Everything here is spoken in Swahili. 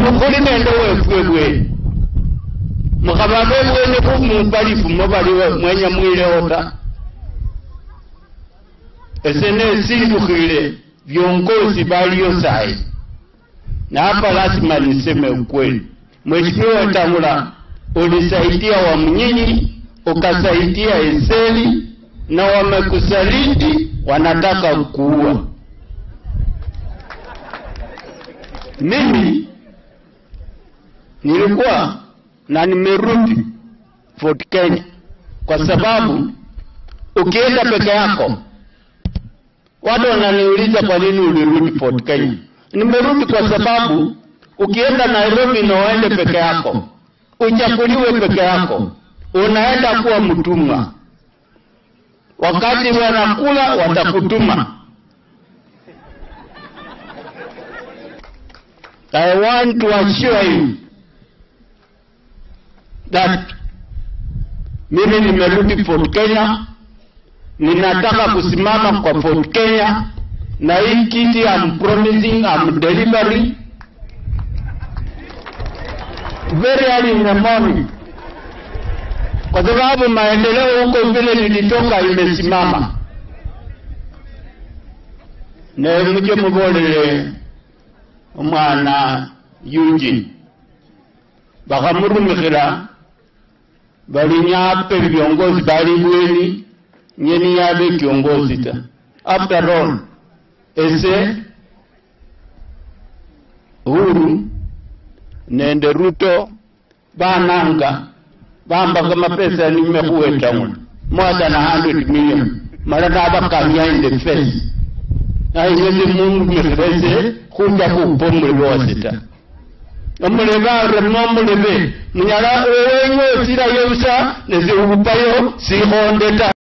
mukhuli nende wefwe bweni mukhaba bebweni khumupalifu mobali mwenya mwilewo ta ese nesindukhile viongozi baliyo sayi na hapa lazima niseme ukweli mheshimiwa Wetangula ulisaidia Wamnyinyi ukasaidia Eseli na wamekusaliti wanataka kuua mimi nilikuwa na nimerudi Fort Kenya kwa sababu ukienda peke yako, watu wananiuliza kwa nini ulirudi Fort Kenya. Nimerudi kwa sababu ukienda Nairobi na uende peke yako, uchakuliwe peke yako, unaenda kuwa mtumwa. Wakati wanakula watakutuma. I want to assure you that mimi nimerudi Fort Kenya, ninataka kusimama kwa Fort Kenya na hii kiti I'm promising I'm delivering very early in the morning, kwa sababu maendeleo huko vile nilitoka imesimama. Ne muje mubolele umwana Eugene bakhamurumikhila bali nyape viongozi bali bweni nyeni yabe kiongozi ta after all ese Uhuru nende Ruto bananga bambaka mapesa nimekhuwetangula more than a hundred million mala nabakanya in the face nayiweze mumumikhilese khuja khupa omulebe wase ta omulebe arema omulebe munyala owenye osirayo busa nesihupayo sikhonde ta